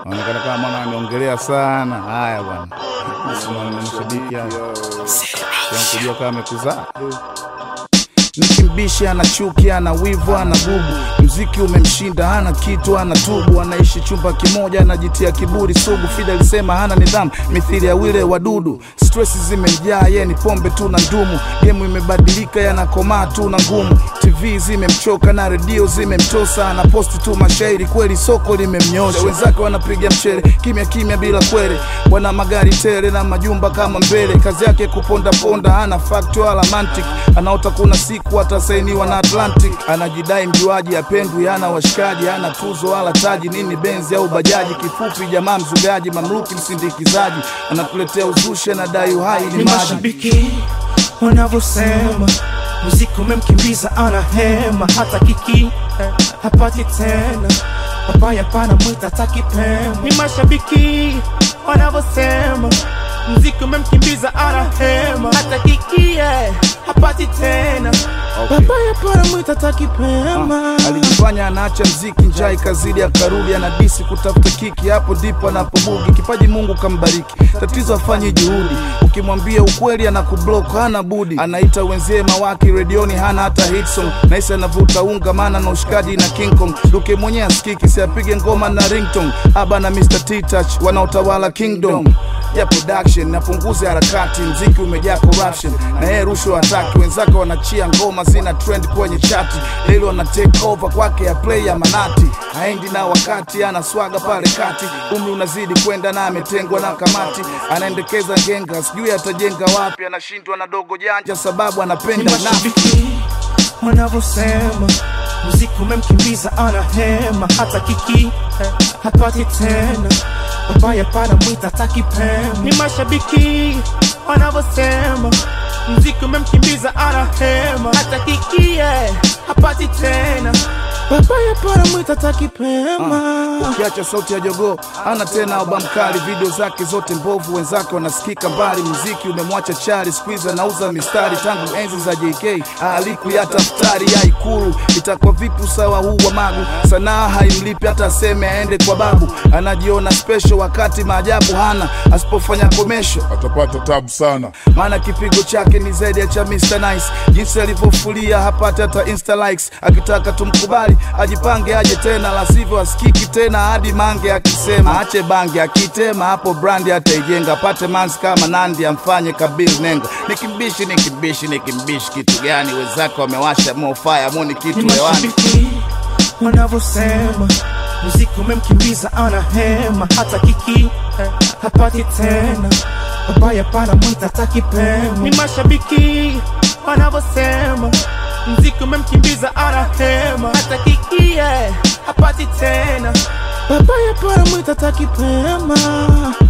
Anaonekana kama mwana ameongelea sana. Haya bwana, Simama mshabiki hapa kujua kama amekuzaa Nikimbishi ana chuki, ana wivu, ana bubu. Mziki umemshinda, hana kitu, ana tubu. Anaishi chumba kimoja, anajitia kiburi sugu. Fida alisema hana nidhamu, mithili ya wile wadudu. Stress zimemjaa, ye ni pombe tu na ndumu. Gemu imebadilika, yanakomaa tu na ngumu. TV zimemchoka na redio zimemtosa, anaposti tu mashairi, kweli soko limemnyosha. Wenzake wanapiga mchele kimya kimya bila kwere, wana magari tele na majumba kama mbele. Kazi yake kuponda ponda, hana fact wala mantic, anaota kuna siku atasainiwa na Atlantic. Anajidai mjuaji, apendwi, hana washikaji, hana tuzo wala taji, nini benzi au bajaji. Kifupi jamaa mzugaji, mamluki msindikizaji, anatuletea uzushi, anadai uhai ni ni maji. mashabiki wanavyosema muziki umemkimbiza ana hema hata kiki hapati tena babaya pana mwita takipema ni mashabiki wanavyosema muziki umemkimbiza ana hema hata kiki eh, hapati tena Okay. babaya pana mwita takipema alijifanya anaacha mziki, njaa ikazidi, akarudi anadisi kutafuta kiki, hapo ndipo anapobugi. Kipaji Mungu kambariki, tatizo afanye juhudi. Ukimwambia ukweli anakublock, hana budi. Anaita wenzie mawaki redioni, hana hata hit song. Naisi anavuta unga, maana na ushikaji na King Kong. Duke mwenyewe asikiki, si apige ngoma na ringtone. Aba na Mr. T-Touch wanaotawala kingdom ya production napunguze harakati, mziki umejaa corruption na yeye rushwa hataki. Wenzake wanachia ngoma zina trend kwenye chati, leo wana take over kwake ya play ya manati, haendi na wakati, ana swaga pale kati, umri unazidi kwenda na ametengwa na kamati, anaendekeza ngenga, sijui atajenga wapi, anashindwa na dogo janja sababu ni anapenda nafi. mashabiki wanavyosema muziki umemkimbiza ana hema hata kiki hapati tena babaya pana mwita takipema ni mashabiki wanavyosema muziki umemkimbiza ana hema hata kiki eh, hapati tena babaya pana mwita takipema Ukiacha sauti ya jogoo ana tena albamu kali, video zake zote mbovu, wenzake wanasikika mbali. Muziki umemwacha chali, squeeze anauza mistari tangu enzi za JK alikuyata futari ya Ikulu. Itakuwa vipi usawa huu wa magu? Sanaa haimlipi hata aseme aende kwa babu, anajiona special wakati maajabu hana, asipofanya komesho atapata tabu sana. maana kipigo chake ni zaidi ya cha Mr. Nice. Jinsi alivyofulia hapati hata insta likes. Akitaka tumkubali ajipange aje tena, la sivyo asikiki tena hadi mange akisema ache bange, akitema hapo brandi ataijenga, apate mansi kama Nandi amfanye Kabil Nenga. Nikimbishi nikimbishi nikimbishi kitu gani? Wenzake wamewasha mofaya moni kitu ni hewani. mashabiki wanavyosema muziki umemkimbiza ana hema hata kiki hapati tena babaya pana mwita takipema ni mashabiki wanavyosema muziki umemkimbiza ana hema hata kiki eh, hapati tena babaya pana mwita takipema